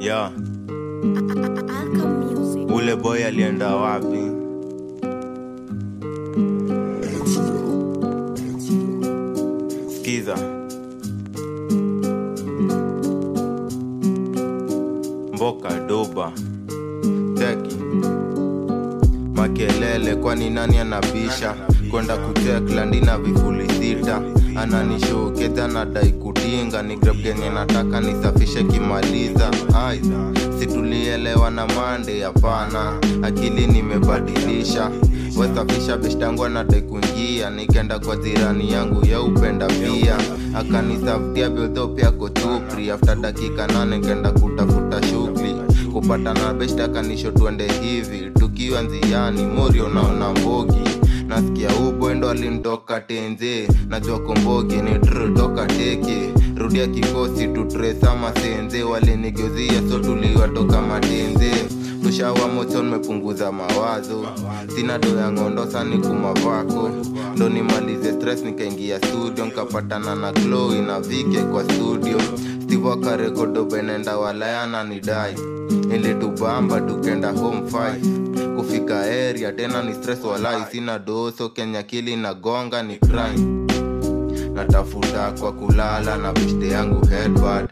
yeah. Alchem Music. ule boy alienda wapi skiza mboka doba teki makelele kwani nani anabisha kwenda kuteklandi na vifuli sita ananishokeza na dai kutinga ni grab genye nataka nisafishe kimaliza aidha situlielewa na mande hapana akili nimebadilisha wesafisha beshtangwa na dai kuingia nikenda kwa jirani yangu ya upenda pia akanisaftia bildho pia kotupri after dakika nane kenda kutafuta shughuli kupatana beshta kanisho tuende hivi tukiwa nziani morio naona mbogi nasikia ubwendo alintoka tenze najua kombogi ni tr toka teke rudia kikosi tutresama senze walinigeuzia so tuliwatoka matenze tushawa mocho nimepunguza mawazo sina do ya ngondo sani kumavako ndo nimalize stress nikaingia studio nkapatana na chloe na vike kwa studio steve akarekodo benenda walayana nidai ilitubamba tukenda home five kufika area tena ni stress walai sina doso kenya kili na gonga ni crime natafuta kwa kulala na beshte yangu headbad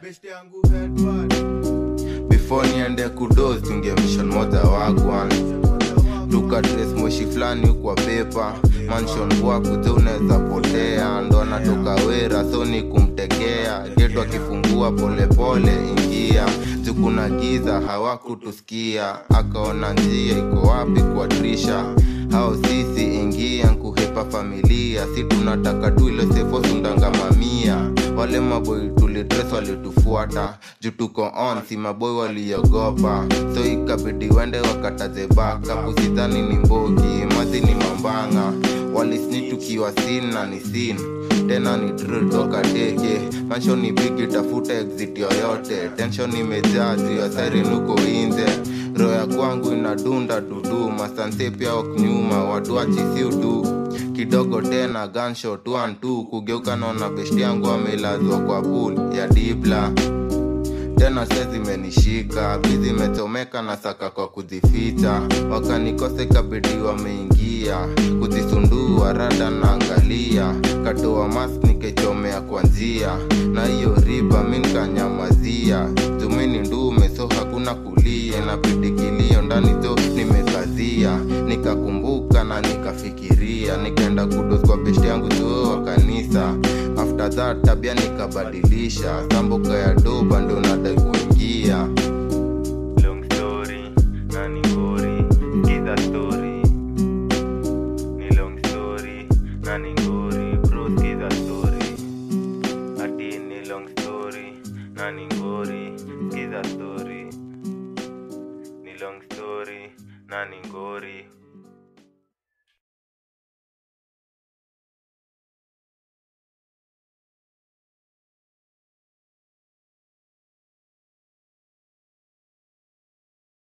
before niende kudos tunge mission moja wagwan tukadres moshi fulani kwa pepa manshon bwakuze unaweza potea ndo anatoka wera so ni kumtegea getu akifungua polepole ingia jukuna giza hawakutusikia akaona njia iko wapi kwa trisha hao sisi ingia nkuhepa familia si tunataka tu ile sefo sundangamamia wale maboi tulitres walitufuata juu tuko on si maboi waliogopa so ikabidi wende wakataze baka pusidhani ni mbogi mazi ni mambanga walisni tukiwa sin na ni sin tena ni drill toka teke mansho ni bigi tafuta exit yoyote tension imejaa juu ya siren huko inze roho ya kwangu inadunda dudu masanse pia waknyuma watu achisiudu kidogo tena gunshot one two kugeuka naona besti yangu amelazwa kwa pool ya dibla tena se zimenishika bizi imechomeka na saka kwa kuzificha wakanikosa ikabidi wameingia kuzisundua rada naangalia katoa mas nikaichomea kwa njia na hiyo riba mi nkanyamazia jumini ndume so hakuna kulia inabidi kilio ndani zo nimekazia nikakumbuka na nikafikiria nikaenda kudos kwa beshte yangu zoo wa kanisa after that tabia nikabadilisha samboka ya doba ndo nadai kuingia long story na ni ngori skiza story ni long story na ni ngori bro skiza story ati ni long story na ni ngori skiza story ni long story na ni ngori